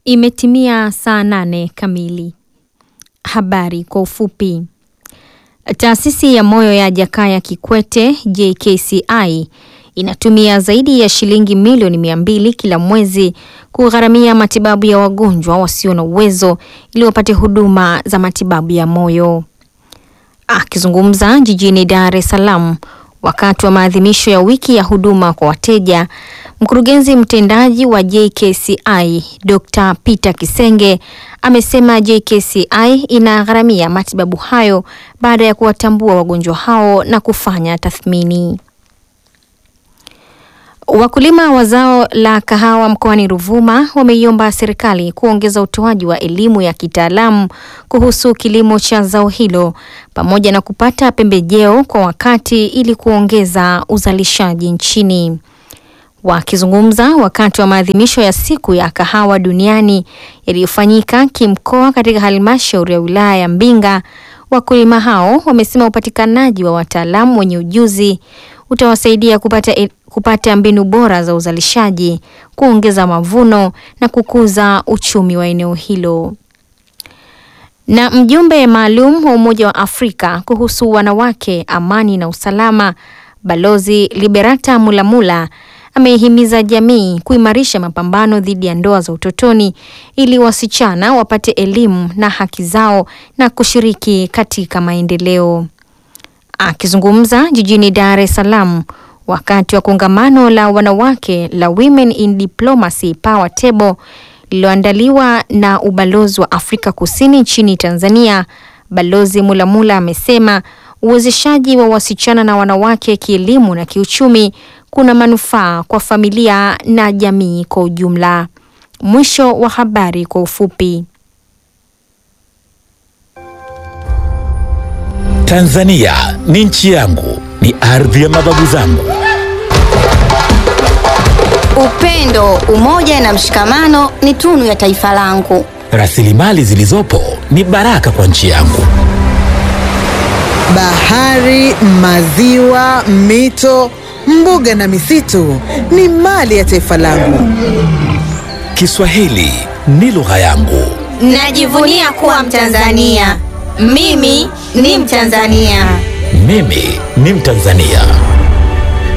Imetimia saa nane kamili. Habari kwa ufupi. Taasisi ya moyo ya Jakaya Kikwete JKCI inatumia zaidi ya shilingi milioni mia mbili kila mwezi kugharamia matibabu ya wagonjwa wasio na uwezo ili wapate huduma za matibabu ya moyo. Akizungumza jijini Dar es Salaam wakati wa maadhimisho ya wiki ya huduma kwa wateja, mkurugenzi mtendaji wa JKCI Dr. Peter Kisenge amesema JKCI inagharamia matibabu hayo baada ya kuwatambua wagonjwa hao na kufanya tathmini. Wakulima wa zao la kahawa mkoani Ruvuma wameiomba serikali kuongeza utoaji wa elimu ya kitaalamu kuhusu kilimo cha zao hilo pamoja na kupata pembejeo kwa wakati ili kuongeza uzalishaji nchini. Wakizungumza wakati wa maadhimisho ya siku ya kahawa duniani yaliyofanyika kimkoa katika halmashauri ya wilaya ya Mbinga, wakulima hao wamesema upatikanaji wa wataalamu wenye ujuzi utawasaidia kupata, kupata mbinu bora za uzalishaji, kuongeza mavuno na kukuza uchumi wa eneo hilo. Na mjumbe maalum wa Umoja wa Afrika kuhusu wanawake, amani na usalama, Balozi Liberata Mulamula ameihimiza jamii kuimarisha mapambano dhidi ya ndoa za utotoni ili wasichana wapate elimu na haki zao na kushiriki katika maendeleo. Akizungumza jijini Dar es Salaam wakati wa kongamano la wanawake la Women in Diplomacy Power Table lililoandaliwa na ubalozi wa Afrika Kusini nchini Tanzania, Balozi Mulamula amesema uwezeshaji wa wasichana na wanawake kielimu na kiuchumi kuna manufaa kwa familia na jamii kwa ujumla. Mwisho wa habari kwa ufupi. Tanzania ni nchi yangu, ni ardhi ya mababu zangu. Upendo, umoja na mshikamano ni tunu ya taifa langu. Rasilimali zilizopo ni baraka kwa nchi yangu. Bahari, maziwa, mito, mbuga na misitu ni mali ya taifa langu. Kiswahili ni lugha yangu. Najivunia kuwa Mtanzania. Mimi ni Mtanzania. Mimi ni Mtanzania.